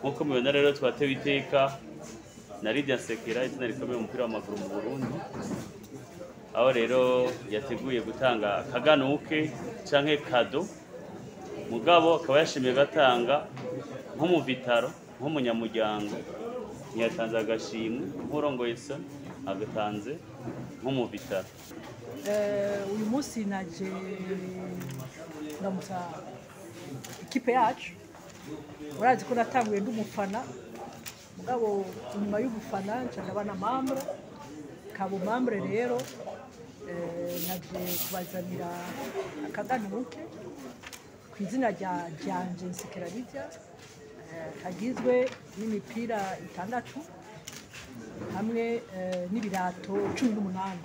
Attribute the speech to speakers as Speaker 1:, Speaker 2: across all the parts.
Speaker 1: nk'uko mubibona rero twatewe iteka na Lydia Sekera izina rikomeye mu mupira w'amaguru mu Burundi aho rero yateguye gutanga akaganuke canke kado mugabo akaba yashimiye gatanga nko mu vitaro nk'umunyamuryango ntiyatanze agashimwe nk'urongoye so agatanze nko mu vitaro
Speaker 2: Eh, uyu munsi naje ndamutsa ikipe yacu murazi ko natanguye ndi umufana mugabo inyuma y'ubufana nca ndaba na mambre kaba umambre rero eh, naje kubazanira akaganuke ku izina rya ryanje nsekera Lydia eh, kagizwe n'imipira itandatu hamwe eh, n'ibirato cumi n'umunani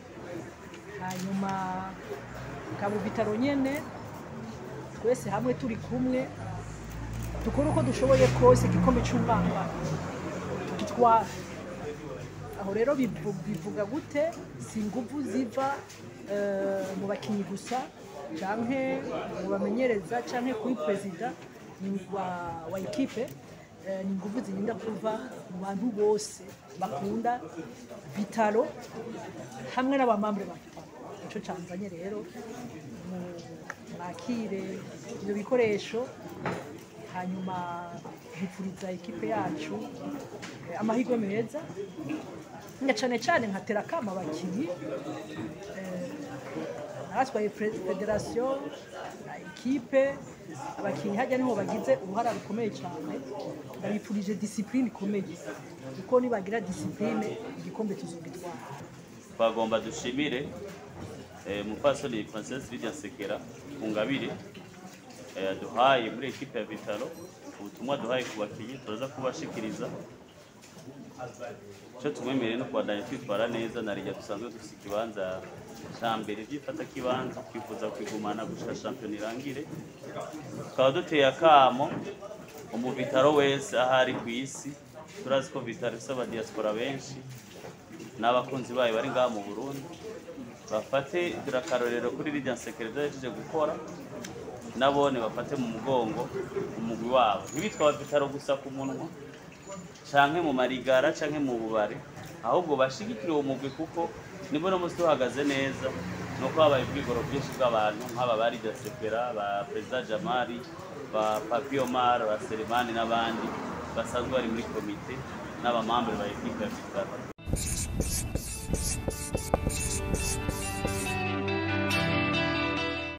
Speaker 2: hanyuma kaba bitaro nyene twese hamwe turi kumwe dukora uko dushoboye kose igikombe cy'umwaka tugitwara aho rero bivu- bivuga gute si inguvu ziva eh, mu bakinnyi gusa canke mu bamenyereza canke kuri perezida ni- wa, wa ekipe eh, ni inguvu zirinda kuva mu bantu bose bakunda vitaro hamwe n'abamambure ba vitaro nico canzanye rero mu- mwakire ibyo bikoresho hanyuma bipfuriza ekipe yacu eh, amahirwe meza nga cane cane nkatera kama abakinyi eh, naratwaye pre- federasiyo na ekipe abakinyi hajya niho bagize uruhara rukomeye cyane ndabipfurije disipurine ikomeye kuko nibagira disipurine igikombe tuzogitwara
Speaker 1: twagomba dushimire eh, mupfasoni Princess Lydia Sekera Ngabire eh, duhaye muri ekipe ya Vitalo ubutumwa duhaye ku bakinyi turaza kubashikiriza icyo tumwemereye no kubandanya twitwara neza na rijya dusanzwe dufite ikibanza cya mbere byifata kibanza twifuza kwigumana gushika shampiyona irangire tukaba duteye akamo umu Vitalo wese aho ari ku isi turazi ko Vitalo ifite abadiaspora benshi n'abakunzi bayo bari ngaha mu Burundi bafate akarorero kuri Lydia Sekera yajeje gukora nabone bafate mu mugongo umugwi wabo ntibitwa Vitalo gusa ku munwa canke mu marigara canke mu bubare ahubwo bashigikire uwo mugwi kuko nibo no musi tuhagaze neza nuko habaye ubwigoro bwinshi bw'abantu nk'aba ba Lydia Sekera ba Perezida Jamari ba Papi Omar ba Selemani n'abandi basanzwe bari muri komite n'abamambure ba ekipe ya Vitalo